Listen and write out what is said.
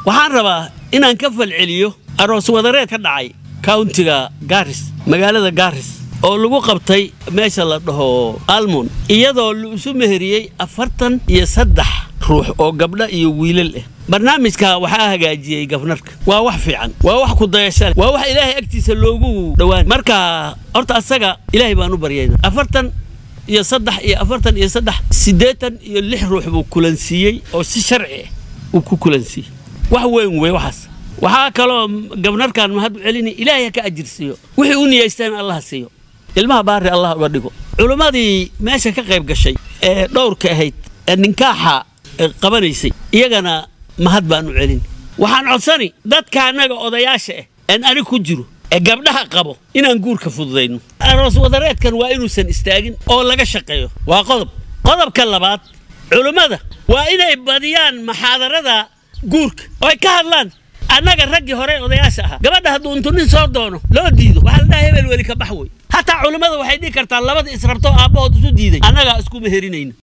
waxaan rabaa inaan ka falceliyo aroos wadareed ka dhacay kauntiga gaaris magaalada gaaris oo lagu qabtay meesha la dhaho almon iyadoo la isu meheriyey afartan iyo saddex ruux oo gabdha iyo wiilal ah barnaamijka waxaa hagaajiyey gafnarka waa wax fiican waa wax kudayasha leh waa wax ilaahay agtiisa loogu dhowaan marka horta asaga ilaahay baan u baryayna afartan iyo saddex iyo afartan iyo saddex siddeetan iyo lix ruux buu kulansiiyey oo si sharci ah uu ku kulansiiyey wax weyn wey waxaas waxaa kaloo gabnarkan mahad u celini ilaahay ha ka ajirsiiyo wixii u niyaysteen allah siiyo ilmaha baari allah uga dhigo culimmadii meesha ka qayb gashay ee dhowrka ahayd ee ninkaaxa qabanaysay iyagana mahad baan u celin waxaan codsani dadka annaga odayaasha ah een anig ku jiro ee gabdhaha qabo inaan guurka fududayno aroos wadareedkan waa inuusan istaagin oo laga shaqeeyo waa qodob qodobka labaad culimmada waa inay badiyaan maxaadarada guurka oo ay ka hadlaan annaga raggii hore odayaasha ahaa gabadha hadduu intu nin soo doono loo diido waxaa la dhaha hebel weli ka bax wey hataa culimmada waxay dhihi kartaa labada israbtoo aabbahood isu diiday annagaa isku mehelinayna